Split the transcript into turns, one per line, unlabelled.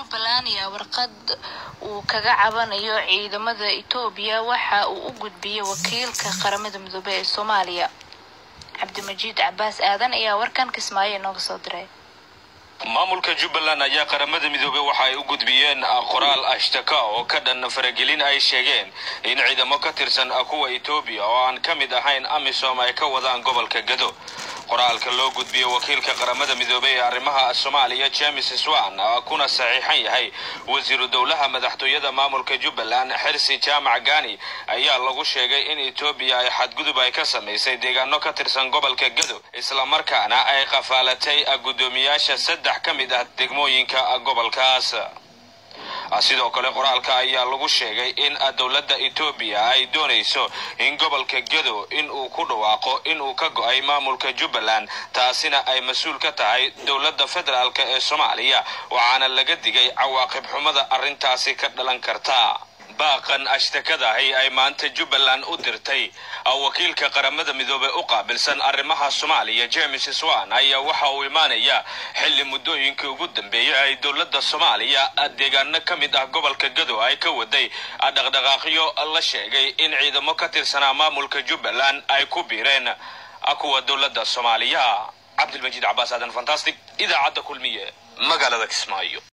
jubbaland ayaa warqad uu kaga cabanayo ciidamada etoobiya waxa uu u gudbiyey wakiilka qaramada midoobey ee soomaaliya cabdimajiid cabaas aadan ayaa warkan kismaayo inooga soo diray
maamulka jubbaland ayaa qaramada midoobey waxa ay u gudbiyeen qoraal ashtaka oo ka dhan faragelin ay sheegeen in ciidamo ka tirsan kuwa etoobiya oo aan ka mid ahayn amisom ay ka wadaan gobolka gado qoraalka loo gudbiyey wakiilka qaramada midoobey ee arrimaha soomaaliya james swan kuna saxiixan yahay wasiiru dowlaha madaxtooyada maamulka jubbaland xirsi jaamac gani ayaa lagu sheegay in etoobiya ay xadgudub ay ka samaysay deegaano ka tirsan gobolka gado islamarkaana ay qafaalatay guddoomiyaasha saddex ka mid ah degmooyinka gobolkaas sidoo kale qoraalka ayaa lagu sheegay in dowladda etoobiya ay doonayso in gobolka gado in uu ku dhawaaqo in uu ka go'ay maamulka jubbaland taasina ay mas-uul ka tahay dowladda federaalk ee soomaaliya waxaana laga digay cawaaqib xumada arrintaasi ka dhalan karta baaqan ashtakadahi ay maanta jubbaland u dirtay wakiilka qaramada midoobey u qaabilsan arrimaha soomaaliya james swan ayaa waxa uu imaanaya xilli muddooyinkii ugu dambeeyey ay dowladda soomaaliya deegaano ka mid ah gobolka gado ay ka waday dhaqdhaqaaqyo la sheegay in ciidamo ka tirsanaa maamulka jubbaland ay ku biireen kuwa dowladda soomaaliya cabdilmajiid cabaas aadan fantastic idaacadda kulmiye magaalada kismaayo